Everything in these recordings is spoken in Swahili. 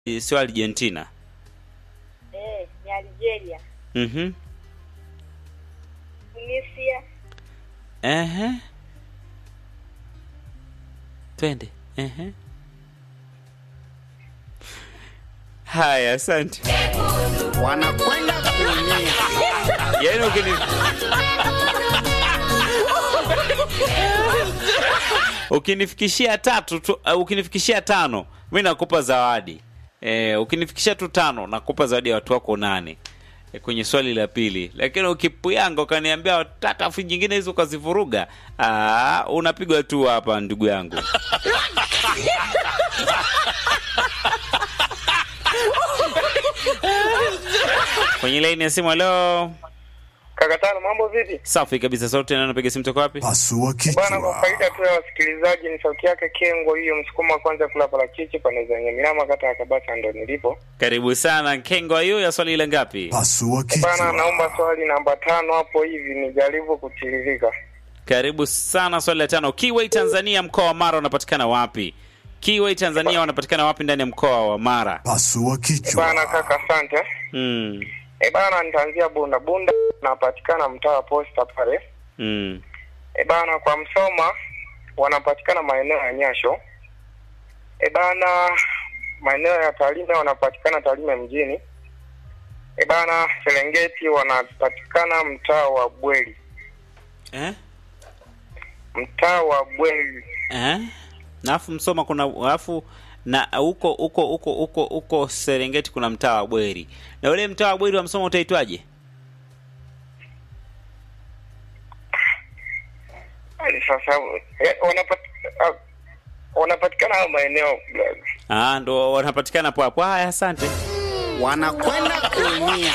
sio Argentina. Eh, ni Algeria. Mhm. Tunisia. Ehe. Twende. Ehe. Haya, asante. wanakwenda kuumia. Yaani ukini ukinifikishia tatu tu, uh, ukinifikishia tano mi nakupa zawadi e, ukinifikishia tu tano nakupa zawadi ya watu wako nane e, kwenye swali la pili, lakini ukipuyanga ukaniambia tatu afu nyingine hizo ukazivuruga, aa, unapigwa tu hapa ndugu yangu. kwenye laini ya simu, halo. Kaka Tano, mambo vipi? Safi kabisa, sauti na napiga simu toka wapi? Pasua Bwana, kwa kichwa. faida tu ya wasikilizaji, ni sauti yake Kengo hiyo, msukuma wa kwanza kula parachichi pande za Nyamirama, kata ya Kabasa, ndo nilipo. Karibu sana Kengo, hiyo ya swali ile ngapi? Pasua Bwana, naomba kichwa. swali namba tano hapo hivi nijaribu kutiririka. Karibu sana, swali la tano. Kiway Tanzania, mkoa wa Mara unapatikana wapi? Kiway Tanzania wanapatikana wapi ndani ya mkoa wa Mara? Pasua Bwana kichwa. kaka, asante. Mm. E bana, nitaanzia Bunda. Bunda napatikana mtaa wa Posta pale. Mm. E bana, kwa Msoma wanapatikana maeneo ya Nyasho. E bana, maeneo ya Tarime wanapatikana Tarime mjini. E bana, Serengeti wanapatikana mtaa wa Bweli, Eh? mtaa wa Bweli. Eh? Na afu Msoma kuna alafu na huko huko huko huko huko Serengeti kuna mtaa wa Bweri. Na ule mtaa wa Bweri wa Msoma utaitwaje? Hadi sasa eh, wanapat, ah, wanapatikana hayo maeneo blaza. Ah, ndo wanapatikana hapo hapo. Haya, asante. wanakwenda kuumia.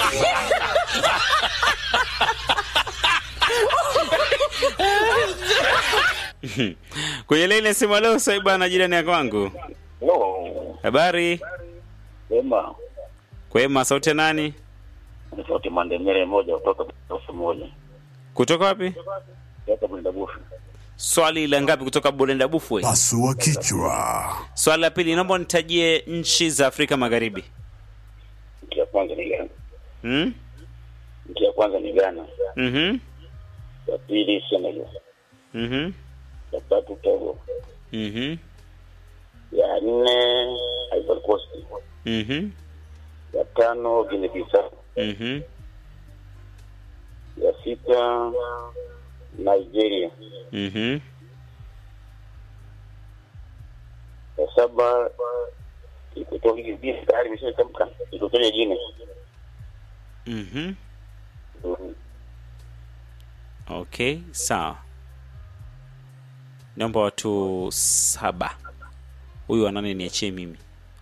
Kwenye laini ya simu leo sasa bwana jirani ya kwangu. Hello, Habari? wema. Kwema, sauti ya nani? Ni sauti Mandemere moja kutoka Budabufu moja. Kutoka wapi? Kutoka Budabufu. Swali la ngapi kutoka Bulenda Bufwe? Pasua kichwa. Swali la pili, naomba nitajie nchi za Afrika Magharibi. Nchi ya kwanza ni Ghana. Hmm? Nchi ya kwanza ni Ghana. Mhm. Ya pili Senegal. Mhm. Ya tatu Togo. Mhm. Ya nne Ivory Coast. Mhm. Ya tano Guinea Bissau. Mhm. Ya sita Nigeria. Mhm. Ya saba ikutoka Guinea tayari imeshatamka. Ikutoka Guinea. Mhm. Mm. Okay, sawa. Naomba watu saba. Huyu wa nane niachie mimi.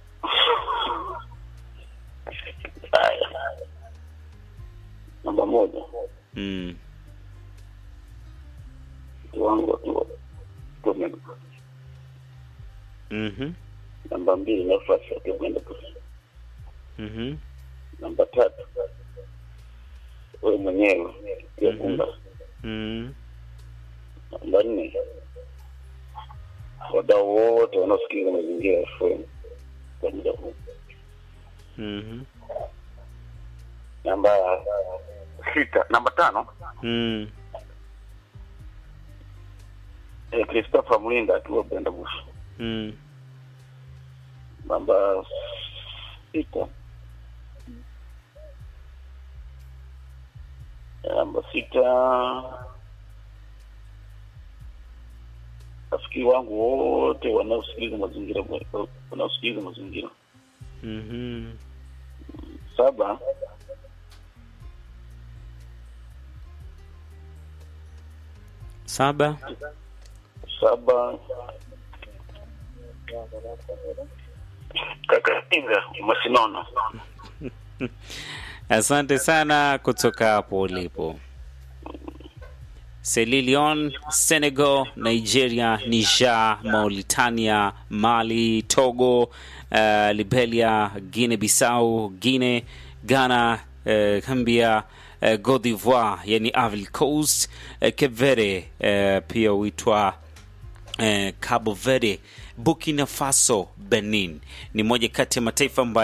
Haya. Namba moja. Mm. Kiwango tu. Tume. Mhm. Namba mbili nafasi ya kwenda Mhm. namba tatu wewe mwenyewe pia Mhm. kumba Mhm. namba nne wadau wote wanaosikiliza mazingira ya FM kwa muda huu Mhm. namba sita namba tano Mm. eh, Christopher Mlinda akiwa Brenda Bush Mm. namba sita namba sita rafiki wangu wote wanaosikiliza mazingira wanaosikiliza mazingira Mhm. saba Saba. saba kaka Kinga Masinono Asante sana kutoka hapo ulipo. Sierra Leone, Senegal, Nigeria, Niger, Mauritania, Mali, Togo, uh, Liberia, Guinea Bissau, Guinea, Ghana, uh, Gambia, uh, Cote d'Ivoire, yani Ivory Coast, uh, Cape Verde, uh, pia huitwa eh, Cabo Verde Burkina Faso, Benin ni moja kati ya mataifa ambayo